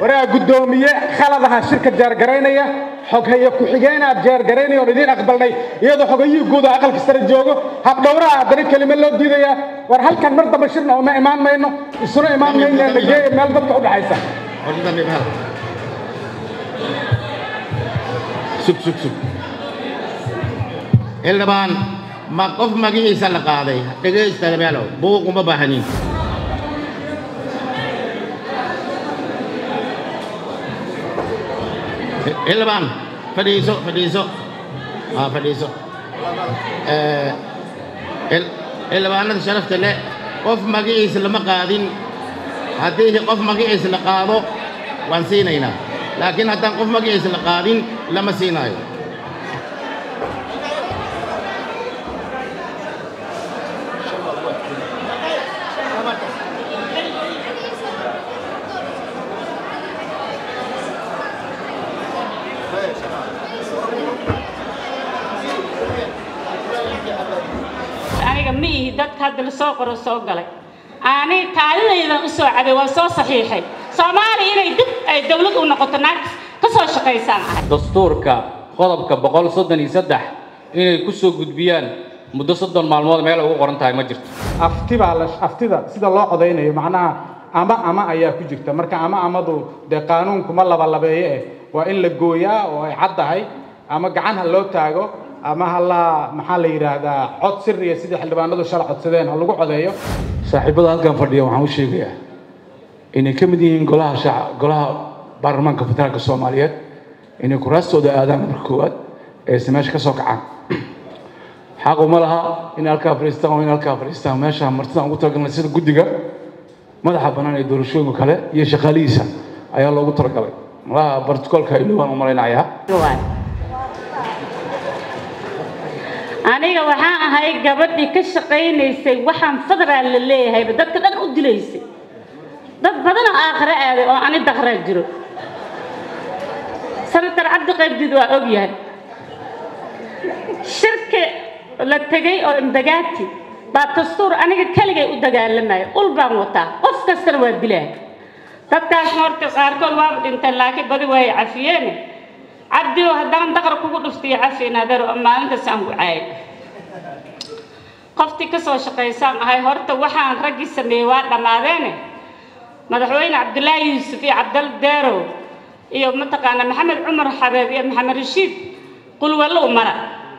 waraa guddoomiye khaladaha shirka jaargaraynaya xoghaye ku-xigeenaad jaargaraynaya oon idiin aqbalnay iyadoo xogayihii guud oo aqalka sare joogo habdhowraha haddana kelime loo diidayaa war halkan mar damba shirna uma imaan mayno isuna imaan mayno nageeya meel dadka u dhaxaysa sug sug sug xildhibaan ma qof magaciisa la qaaday dhegaysta meelow buuq uma baahanin xildhibaan fadhiiso fadhiiso aa fadhiiso xildhibaanada sharafta leh qof magaciisa lama qaadin haddii qof magaciisa la qaado waan siinaynaa laakiin haddaan qof magaciisa la qaadin lama siinaayo aniga ma ihi dadka hadda lasoo qoro soo galay ani kaalidaydan u soo cabay waan soo saxiixay soomaaliya inay dib ay dawlad u noqoto naag ka soo shaqaysaan ahay dastuurka qodobka boqol soddon iyo saddex inay ku soo gudbiyaan muddo soddon maalmood meel ugu qoran tahay ma jirto afti baa la aftida sida loo codaynayo macnaha ama ama ayaa ku jirta marka ama amadu dee qaanuunku ma labalabeeye eh waa in la gooyaa oo ay cad tahay ama gacan ha loo taago ama ha la maxaa la yidhaahdaa cod siriya sidii xildhibaanadu shala codsadeen ha lagu codeeyo saaxiibada halkan fadhiya waxaan u sheegayaa inay ka mid yihiin golaha shaac golaha baarlamaanka federaalka soomaaliyeed inay kuraastooda aadaan marka koowaad eese meesha ka soo kacaan xaq uma laha inay halkaa fadhiistaan oo inay halkaa fadhiistaan meesha martidaan ugu talagalnay sida guddiga madaxa bannaan ee doorashooyinka kale iyo shaqaalihiisa ayaa loogu talagalay malaha bartikolka ilowaan u malaynayaa aniga waxaan ahay gabadhii ka shaqaynaysay waxaan federaal la leeyahayba dadka dhan u dilaysay dad badan oo aakhire aaday oo ani daqraa jiro senator cabdi qaybdiid waa og yahay shirki la tegay oo imbagaati baa dastuur aniga keligay u dagaalamaya ul baan wataa qof kastana waa dilaa dadkaasna horta qaarkood waaba dhinteen laakiin badi waay cafiyeene cabdioo haddaan daqar kugu dhuftiyo cafiin adeero maalintaas aan ku caayay qoftii ka soo shaqaysaan ahay horta waxaan raggii sameeyey waa dhammaadeene madaxweyne cabdulaahi yuusuf iyo cabdal deerow iyo mataqaana maxamed cumar xabeeb iyo maxamed rashiid qulwallo u mara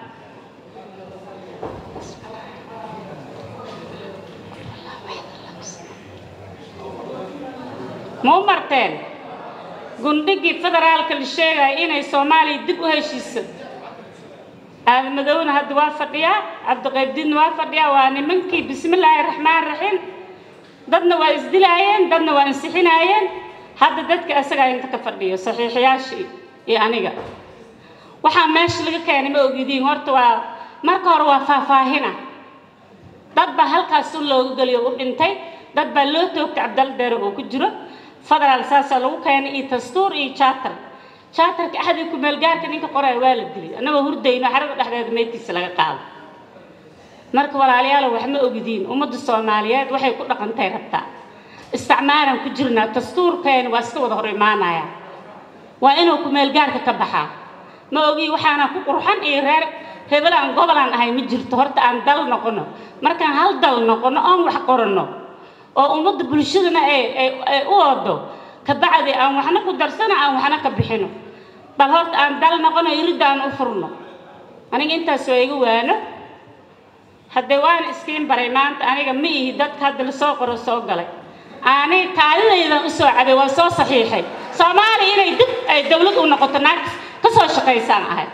ma u marteen gundhigii federaalka la sheegaya inay soomaaliya dib u heshiiso aadamadowna hadda waa fadhiyaa cabdiqaybdiidna waa fadhiyaa waa nimankii bismillaahi raxmaan raxiim dadna waa isdilaayeen dadna waa ansixinaayeen hadda dadka isagaa inta ka fadhiyo saxiixiyaashii iyo aniga waxaa meesha laga keenay ma ogidiin horta waa marka hore waa faahfaahina dad baa halkaas un looga geliyo u dhintay dad baa loo toogtay cabdal deere oo ku jiro federaal saasaa lagu keenay iyo dastuur iyo charter charterka axdii ku-meelgaarka ninka qoraya waa la dilay annagoo hurdayno xarada dhexdeeda meydkiisa laga qaado marka walaalayaalo wax ma ogidiin ummadda soomaaliyeed waxay ku dhaqantay rabtaa isticmaalaan ku jirnaa dastuurkeena waa iska wada hor imaanaya waa inuu ku-meelgaarka ka baxaa ma ogi waxaana ku qurxan iyo reer hebelaan gobolaan ahay ma jirto horta aan dal noqono markaan hal dal noqono oon wax qoranno oo ummadda bulshadana ay ay u wado kabacdi aan waxna ku darsano aan waxna ka bixino bal horta aan dal noqono iridda aan u furno aniga intaas waa iga waano haddee waan iskiin baray maanta aniga ma ihi dadka hadda lasoo qoro soo galay aniga kaalidaydan u soo cabay waan soo saxiixay soomaaliya inay dib ay dawlad u noqoto naag ka soo shaqaysaan ahay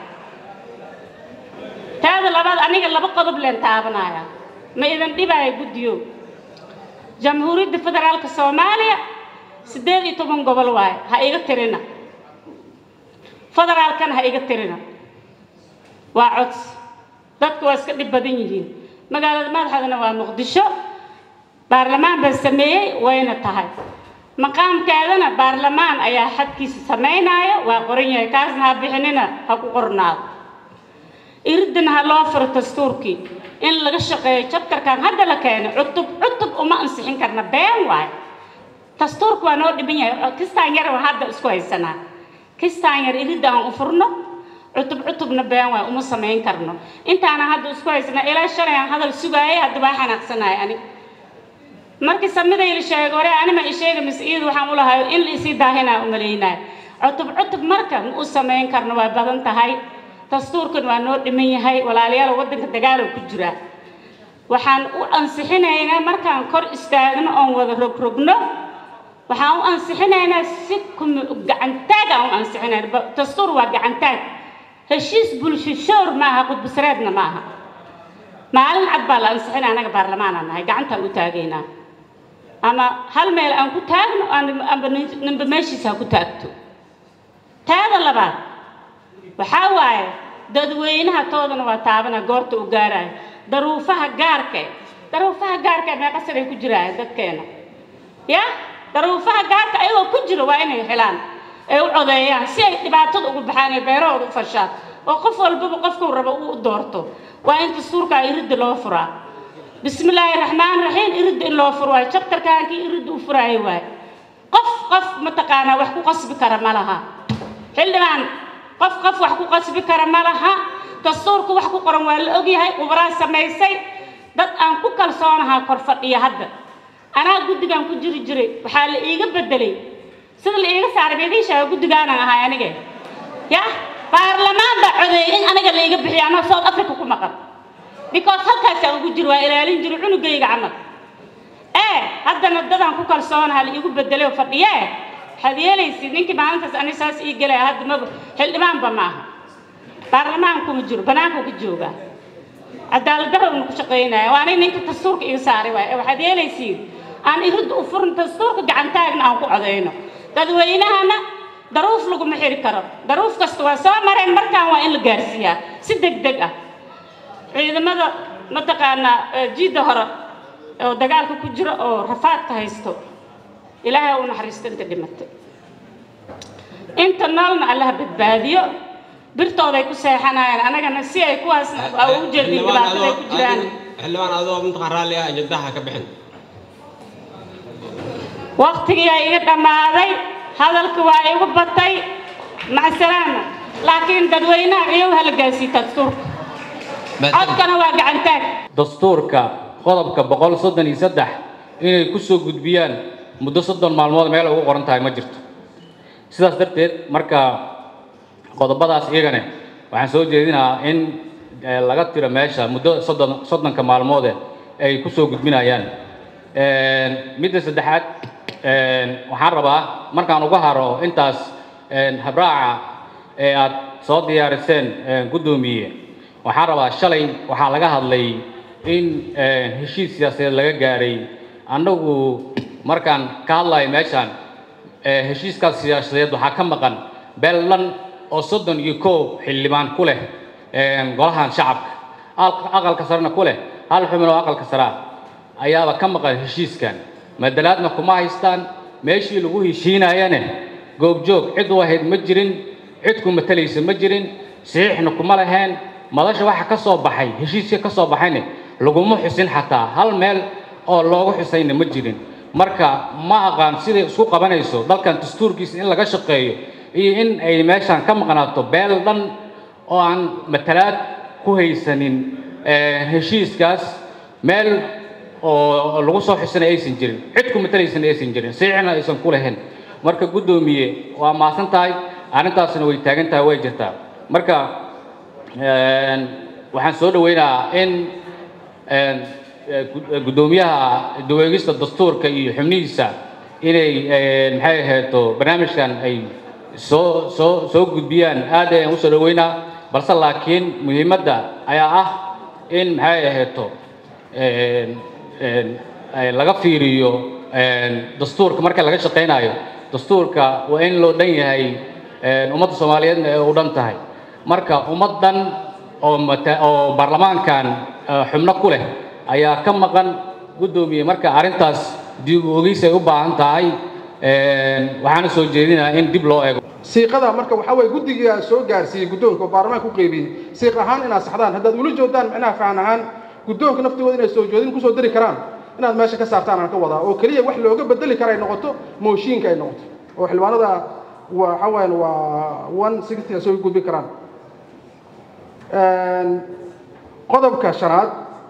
taada labaad aniga laba qodob leen taabanaya ma idan dhibaayo guddiyo jamhuuriyadda federaalka soomaaliya siddeed iyo toban gobol waaye ha iga tirina federaalkana ha iga tirina waa codsi dadku waa iska dhib badan yihiin magaalada madaxeedana waa muqdisho baarlamaan baa sameeyey wayna tahay maqaamkeedana baarlamaan ayaa xadkiisa samaynaayo waa qoran yahay kaasna ha bixinina ha ku qornaado iridana ha loo furo dastuurkii in laga shaqeeyo jabtarkan hadda la keenay cutub cutub uma ansixin karna been waayo dastuurku waa noo dhiban yahay kistaan yar waa hadda isku haysanaa kistaan yar iridda aan u furno cutub cutubna been waay uma samayn karno intaana hadda isku haysanaa ilaa shalay aan hadal sugaayay hadda baa xanaaqsanahay ani markii samiday la sheegay hore anima i sheega mise iyadu waxaan u lahayo in la isii daahinaa u malaynaya cutub cutub marka ma u samayn karno waa badan tahay dastuurkan waa noo dhiman yahay walaalayaal waddanka dagaalo ku jira waxaan u ansixinaynaa markaan kor istaagno oon wada rogrogno waxaan u ansixinaynaa si gacantaag aan u ansixinayna dastuur waa gacantaag heshiis bulsho shoor maaha qudbisreedna maaha maalin cad baa la ansixina anaga baarlamaanaan nahay gacantaan u taagaynaa ama hal meel aan ku taagno amba ninba meeshiisa ha ku taagto taada labaad waxaa waaye dadweynaha toodana waa taabana goorta u gaaraayo daruufaha gaarka daruufaha gaarka meeqa sanay ku jiraayan dadkeena ya daruufaha gaarka ayagoo ku jira waa inay helaan ay u codeeyaan si ay dhibaatada ugu baxaan ee beerahooda u fashaan oo qof walbaba qofkuu rabo uu u doorto waa in dastuurka iridda loo furaa bismi illaahi raxmaan raxiim iridda in loo furo waayo jabtarkaankii iridda u furaayo waayo qof qof mataqaanaa wax ku qasbi kara ma laha xildhibaan qof qof wax ku qasbi kara ma laha dastuurku wax ku qoran waa la ogyahay khubraa samaysay dad aan ku kalsoonahaa kor fadhiya hadda anaa guddigan ku jiri jiray waxaa la iiga bedelay sida la iiga saaray beediishaa guddigaanan ahay anige ya baarlamaan baa codeeyay in aniga la iiga bixiyo anoo south africa ku maqan because halkaasaan ugu jiro waa ilaalin jiray cunugayga camal ee haddana dadaan ku kalsoonaha la iigu bedelay oo fadhiyee waxaad yeelaysid ninkii maalintaas ani saas ii gelaya hadda maba xildhibaanba maaha baarlamaankuma jiro banaanku ka joogaa cadaaladdarowna ku shaqaynaya waa aniga ninka dastuurka iga saaray waay waxaad yeelaysiin aan iridda u furin dastuurka gacantaagna aan ku codayno dadweynahana daruuf laguma xiri karo daruuf kasta waa soo mareen markaan waa in la gaarsiiyaa si deg deg ah ciidamada mataqaanaa jiidda hore oo dagaalka ku jira oo rafaadka haysto ilaahay u naxariisto inta dhimatay inta noolna allaha badbaadiyo birtooday ku seexanayaan anagana si ay kuwaas u jeedin dhibaatada ay ku jiraan xildhibaan adoo mintaqaan raalli ah jadaha ka bixin waqtigiyaa iga dhammaaday hadalka waa igu batay macsalaama laakiin dadweynaha iyow hala gaarsiita dastuurka codkana waa gacantaag dastuurka qodobka boqol soddon iyo saddex inay ku soo gudbiyaan muddo soddon maalmood meel ugu qoran tahay ma jirto sidaas darteed marka qodobadaas iyagane waxaan soo jeedinahaa in laga tiro meesha muddo soddon soddonka maalmoode ay ku soo gudbinayaan midda saddexaad waxaan rabaa markaan uga haro intaas habraaca ee aad soo diyaariseen guddoomiye waxaan rabaa shalay waxaa laga hadlay in heshiis siyaasadeed laga gaaray annagu markaan ka hadlayo meeshaan heshiiskaas siyaasadeed waxaa ka maqan beellan oo soddon iyo kow xildhibaan ku leh golahan shacabka aqalka sarena ku leh hal xubin oo aqalka saraa ayaaba ka maqan heshiiskan madalaadna kuma haystaan meeshii lagu heshiinayane goobjoog cid u ahayd ma jirin cid ku matalaysa ma jirin saxiixna kuma laheen madasha waxa ka soo baxay heshiiska ka soo baxayne laguma xusin xataa hal meel oo loogu xusayna ma jirin marka ma aqaan siday isku qabanayso dalkan dastuurkiisa in laga shaqeeyo iyo in ay meeshaan ka maqnaato beel dhan oo aan matalaad ku haysanin heshiiskaas meel oo lagu soo xusana aysan jirin cid ku matalaysana aysan jirin saxiixna aysan ku lahayn marka guddoomiye waa maasan tahay arrintaasna way taagan tahay way jirtaa marka waxaan soo dhaweynayaa in guddoomiyaha daweegista dastuurka iyo xubnihiisa inay maxay ahayto barnaamijkan ay soo soo soo gudbiyaan aad ayaan usoo dhaweynaa balse laakiin muhiimadda ayaa ah in maxay ahayto laga fiiriyo dastuurka marka laga shaqaynayo dastuurka waa in loo dhan yahay ummadda soomaaliyeedna ay u dhan tahay marka ummaddan oo mata oo baarlamaankan xubno ku leh ayaa ka maqan guddoomiye marka arrintaas dib ogeys ay u baahan tahay waxaana soo jeedinayaa in dib loo eego siiqada marka waxaa weeye guddigaa soo gaarsiiyey guddoonka oo baarlamaanka u qeybiyey siiq ahaan inaad saxdaan haddaad ula joogtaan micnaha fahan ahaan guddoonka naftigooda inay soo joodin kusoo dari karaan inaad meesha ka saartaan aan ka wadaa oo keliya wax looga bedeli kara ay noqoto mooshiinka ay noqoto oo xildhibaanada waxa weeyaan waa one sixty ay soo gudbin karaan qodobka shanaad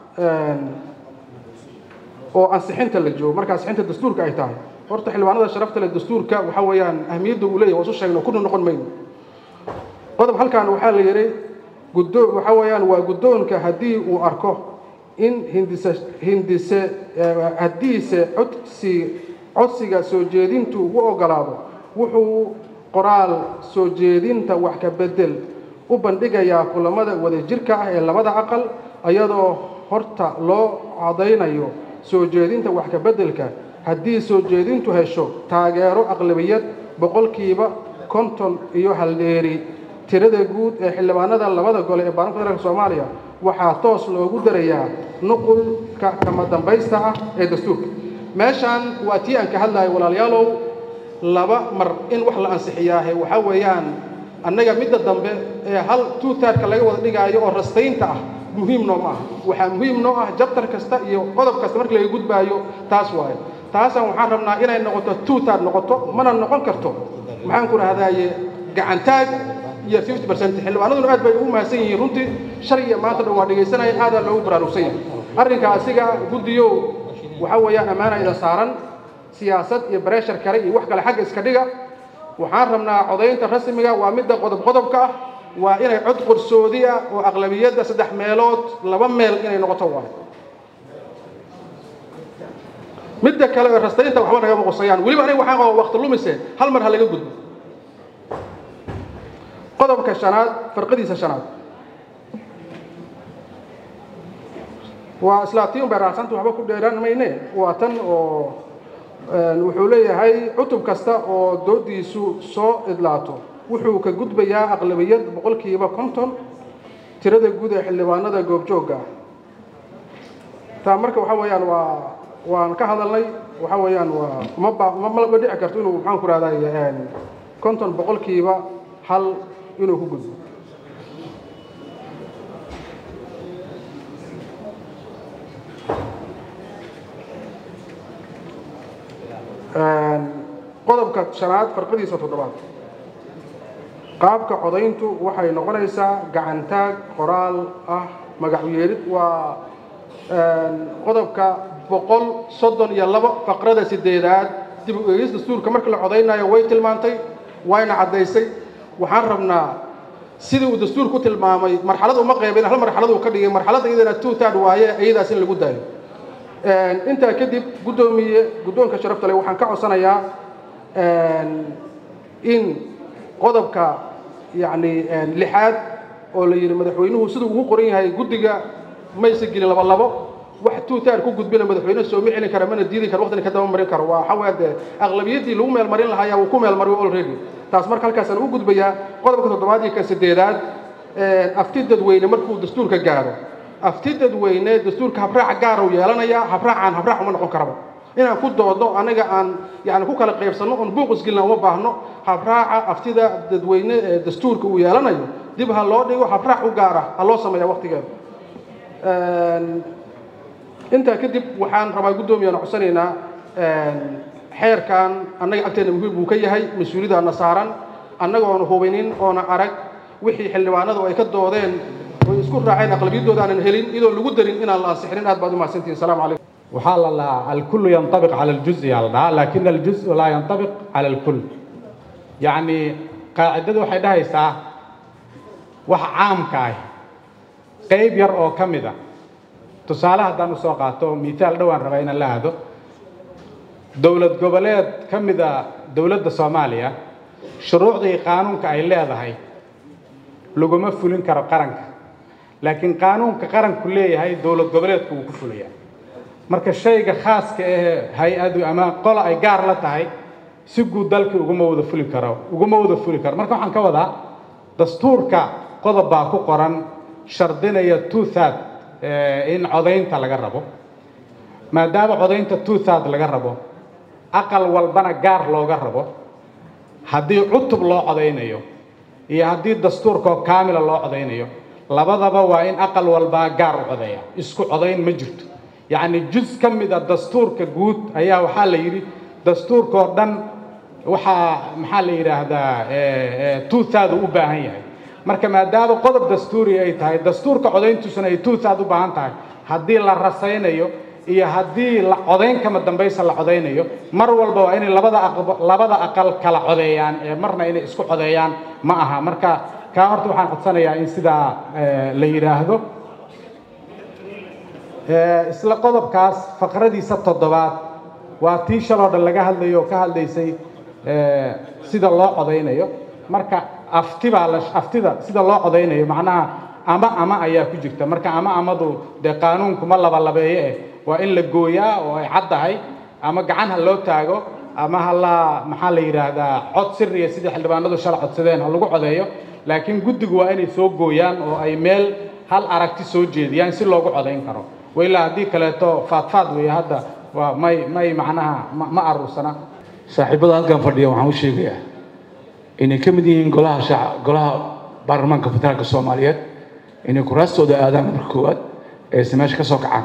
oo ansixinta la joogo marka ansixinta dastuurka ay tahay horta xildhibaanada sharafta leh dastuurka waxa weeyaan ahmiyadda uu leeyahay waa isu sheegno kuna noqon mayno qodob halkan waxaa la yidhi guddo waxa weeyaan waa guddoonka haddii uu arko in hindise hindise haddiise codsi codsiga soo jeedintu ugu ogolaado wuxuu qoraal soo jeedinta wax ka bedel u bandhigayaa kulamada wadajirka ah ee labada aqal iyadoo horta loo cadaynayo soo jeedinta wax ka beddelka haddii soo jeedintu hesho taageero aqlabiyad boqolkiiba konton iyo haldheeri tirada guud ee xildhibaanada labada gole ee baarlamaanka federaalka soomaaliya waxaa toos loogu darayaa nuqulka kama dambaysta ah ee dastuurka meeshaan waa tii aan ka hadlahay walaalayaalow laba mar in wax la ansixiyaahe waxaa weeyaan annaga midda dambe ee hal tuutaarka laga wada dhigaayo oo rastaynta ah muhiim noo ma aha waxaa muhiim noo ah jabtar kasta iyo qodob kasta markii laga gudbaayo taas waaye taasaan waxaan rabnaa inay noqoto tuutaar noqoto mana noqon karto maxaan ku rahdaye gacantaag iyo fifty percent xildhibaanaduna aad bay ugu mahadsan yihiin runtii shalay iyo maanta dhan waa dhegaysanaya aadaa loogu baraarugsan yahay arrinka asiga guddiyow waxaa weeyaan ammaana ida saaran siyaasad iyo breshar kale iyo wax kale xagga iska dhiga waxaan rabnaa codaynta rasmiga waa midda qodob qodobka ah waa inay cod qorsoodi ah oo aqlabiyadda saddex meelood laba meel inay noqoto waay midda kale oo rastaynta waxba nagama qusayaan weliba aniga waxaan qaba waqti lumise hal mar ha laga gudbo qodobka shanaad farqadiisa shanaad waa islaatiin bay raacsanta waxba ku dheeraan mayne waa tan oo wuxuu leeyahay cutub kasta oo doodiisu soo idlaato wuxuu ka gudbayaa aqlabiyad boqolkiiba konton tirada guud ee xildhibaanada goobjoogga ah taa marka waxa weeyaan waa waan ka hadalnay waxa weeyaan waa ma ba ma ma dhici karto inuu maxaan ku rahday konton boqolkiiba hal inuu ku gudbo qodobka shanaad farqadiisa toddobaad qaabka codayntu waxay noqonaysaa gacantaag qoraal ah magac yeelid waa qodobka boqol soddon iyo labo faqrada sideedaad dib u eegis dastuurka marka la codaynayo way tilmaantay wayna caddaysay waxaan rabnaa sidii uu dastuurku tilmaamay marxalad uma qaybin hal marxalad uu ka dhigay marxaladda iyadana two third waaye iyadaas in lagu daayo intaa kadib guddoomiye guddoonka sharafta leh waxaan ka codsanayaa in qodobka yacni lixaad oo la yidhi madaxweynuhu siduu ugu qoran yahay guddiga maysa gelin laba labo wax tuutaar ku gudbina madaxweyne sooma celin kara mana diidi karo waqtina ka daba marin karo waa waxaa dee aqlabiyaddii lagu meel marin lahaa ayaa uu ku meel mariyo already taas marka halkaasaan u gudbayaa qodobka toddobaad iyo kan siddeedaad afti dadweyne markuu dastuurka gaaro afti dadweyne dastuurka habraac gaar uu yeelanayaa habraacaan habraac uma noqon karaba inaan ku doodno anaga aan yani ku kala qaybsanno oon buuq isgelina uma baahno habraaca aftida dadweyne ee dastuurka uu yeelanayo dib ha loo dhigo habraac u gaara ha loo sameeya waqtigeeda intaa kadib waxaan rabaa guddoomiyaana codsanaynaa xeerkan annaga agteena muhiim buu ka yahay mas-uuliyadaana saaran annagoona hubinin oona arag wixii xildhibaanadu ay ka doodeen oy isku raaceen aqlabiyaddooda aanan helin iyadoo lagu darin inaan la ansixinin aad baad u mahadsantihin asalaamu calaykum waxaa la dhahaa alkullu yantabiq cala aljuz'i yaa la dhahaa laakin aljuz'u laa yantabiq cala alkull yacni qaacidadu waxay dhahaysaa wax caamka ah qayb yar oo ka mid a tusaale haddaan usoo qaato miitaal dhowaan rabaa inaan la aado dowlad goboleed ka mid a dowladda soomaaliya shuruucdii qaanuunka ay leedahay laguma fulin karo qaranka laakiin qaanuunka qaranku leeyahay dowlad goboleedku wuu ku fulayaa marka shayga khaaska ahee hay-adu ama qola ay gaar la tahay si guud dalkii uguma wada fuli karo uguma wada fuli karo marka waxaan ka wadaa dastuurka qodob baa ku qoran shardinaya two third in codaynta laga rabo maadaama codaynta two third laga rabo aqal walbana gaar looga rabo haddii cutub loo codaynayo iyo haddii dastuurkoo kaamila loo codaynayo labadaba waa in aqal walbaa gaar u codeeya isku codayn ma jirto yacni jus ka mid a dastuurka guud ayaa waxaa la yidhi dastuurkoo dhan waxaa maxaa la yidhaahdaa tuuthaadu u baahan yahay marka maadaama qodob dastuuri ay tahay dastuurka codayntiisuna ay tuuthaad u baahan tahay haddii la rasaynayo iyo haddii la codayn kama dambaysa la codaynayo mar walba waa inay labada aqb labada aqal kala codeeyaan ee marna inay isku codeeyaan ma aha marka kaa horta waxaan codsanayaa in sidaa la yidhaahdo isla qodobkaas faqradiisa toddobaad waa tii shaloo dhan laga hadlayo oo ka hadlaysay sida loo codaynayo marka afti baa la aftida sida loo codaynayo macnaha ama ama ayaa ku jirta marka ama amadu dee qaanuunku ma labalabeeye eh waa in la gooyaa oo ay caddahay ama gacan ha loo taago ama ha la maxaa la yidhaahdaa cod siriya sidii xildhibaanadu shala codsadeen ha lagu codeeyo laakiin guddigu waa inay soo gooyaan oo ay meel hal aragti soo jeediyaan si loogu codayn karo wailaa haddii kaleeto faadfaad weeye hadda waa may may macnaha ma aruursana saaxiibada halkan fadhiya waxaan u sheegayaa inay ka mid yihiin golaha shaca golaha baarlamaanka federaalka soomaaliyeed inay kuraastooda aadaan marka koowaad eese meesha ka soo kacaan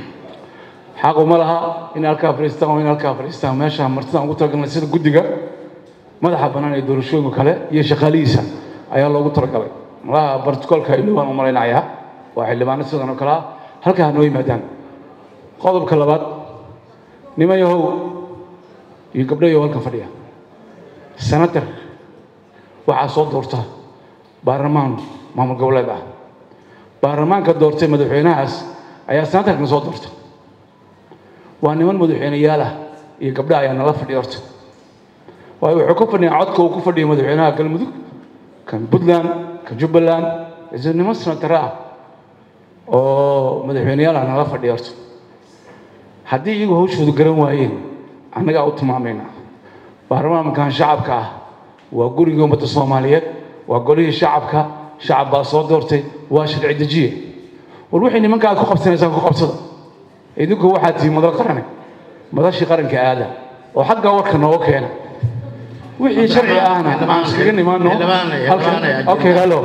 xaqu ma laha in halkaa fadhiistaan oo in halkaa fadhiistaan meesha martidaan ugu talagalnay sida guddiga madaxa bannaan ee doorashooyinka kale iyo shaqaalihiisa ayaa loogu talagalay malaha barticoolka ilowaan u malaynayaa waa xildhibaano sidan oo kale ah halkaa noo yimaadaan qodobka labaad niman yahow iyo gabdho yahow halkan fadhiya senator waxaa soo doorta baarlamaan maamul goboleed ah baarlamaanka doortay madaxweynahaas ayaa senatarkan soo doorta waa niman madaxweyneyaal ah iyo gabdha ayaa nala fadhiya horta waayo wuxuu ka fadhiyaa codka uu ku fadhiya madaxweynaha galmudug kan puntland kan jubbaland is niman senatare ah oo madaxweyneyaal ah nala fadhiya horta haddii iyagu hawshoodu garan waayeen annagaa u tilmaamayna baarlamaankan shacabka ah waa gurigii ummadda soomaaliyeed waa golihii shacabka shacab baa soo doortay waa sharci dejiye war wixii nimanka aad ku qabsanaysaan ku qabsada idinku waxaad tihiin madal qarane madashii qaranka aada oo xagga warka nooga keena wixii sharci ahna aan iskaga nimaano okay halo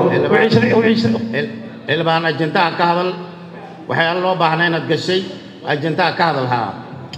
xildhibaan ajendaha ka hadal waxyaala loo baahnaa inaad gashay ajendaha ka hadal haa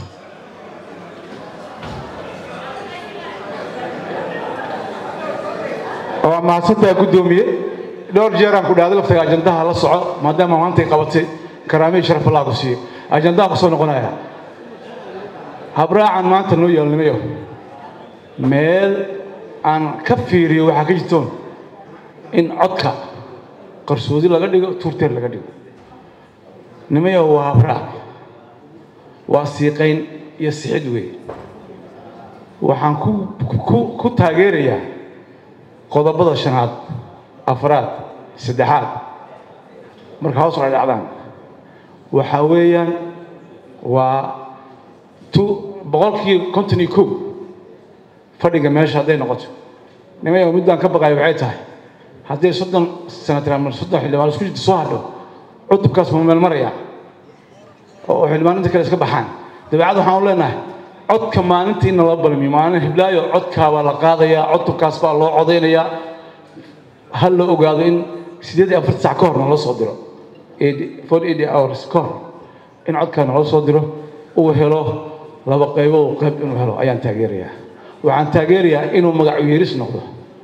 waa mahadsantaha guddoomiye dhowr jeeraan ku dhahday laftaga ajandaha la soco maadaama maantay qabatay karaamihii sharaf allah ku siiye ajandaha ku soo noqonaya habraacan maanta noo yeelnimayo meel aan ka fiiriyo waxaa ka jirtoon in codka qarsoodi laga dhigo tuurteer laga dhigo nimayo waa habraac waa siiqayn iyo sixid weeye waxaan ku ku taageerayaa qodobada shanaad afraad saddexaad marka hoos ay dhacdaan waxaa weeyaan waa tu boqolkii konton iyo kow fadhiga meesha hadday noqoto nimaya middaan ka baqayo waxay tahay hadday soddon senatar ama soddon xildhibaan isku jirta soo hadho cutubkaas ma meel maraya oo xildhibaaninta kale iska baxaan dabeecad waxaan u leenahay codka maalinta in loo balmiyo maalin hiblaayo codkaabaa la qaadayaa cutubkaas baa loo codaynayaa ha la ogaado in siddeed iyo afarta sac ka hor naloo soo diro forty eight hours ka hor in codkaa naloo soo diro uu helo laba qaybood qayb inuu helo ayaan taageerayaa waxaan taageerayaa inuu magacu yeeris noqdo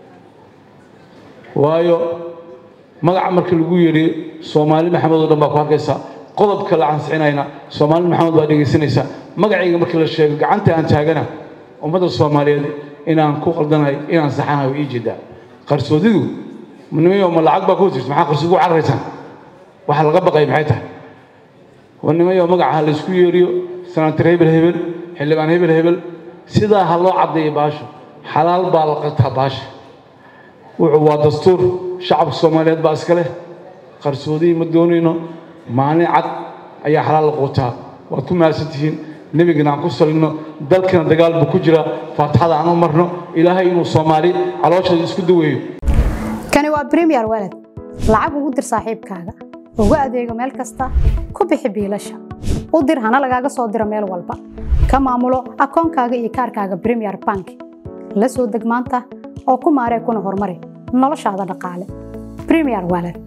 waayo magaca marka lagu yidhi soomaali maxamed oo dhan baa ku arkaysaa qodobka la ansixinayna soomaali maxamed baa dhegaysanaysaa magacayga markii la sheego gacanta aan taagana ummadda soomaaliyeed inaan ku qaldanahay inaan saxanahay ii jeedaa qarsoodidu nimayo ma lacag baa ku jirta maxaa qarsoodi u cararaysaan waxa laga baqay maxay tahay war nimayo magaca la isku yeeriyo senatar hebel hebel xildhibaan hebel hebel sidaa ha loo caddeeyo baasha xalaal baa la qataa baasha wuxuu waa dastuur shacabka soomaaliyeed baa iska leh qarsoodii ma doonayno maalin cad ayaa xalaal la quutaa waad ku mahadsan tihiin nebigana aan ku salino dalkana dagaal buu ku jira faatixada aan u marno ilaahay inuu soomaali calooshooda isku daweeyo kani waa bremiyer walad lacag ugu dir saaxiibkaaga ugu adeego meel kasta ku bixi biilasha u dir hana lagaaga soo diro meel walba ka maamulo akoonkaaga iyo kaarkaaga bremiyer bank la soo deg maanta oo ku maaree kuna horumari noloshaada dhaqaale bremiyer walad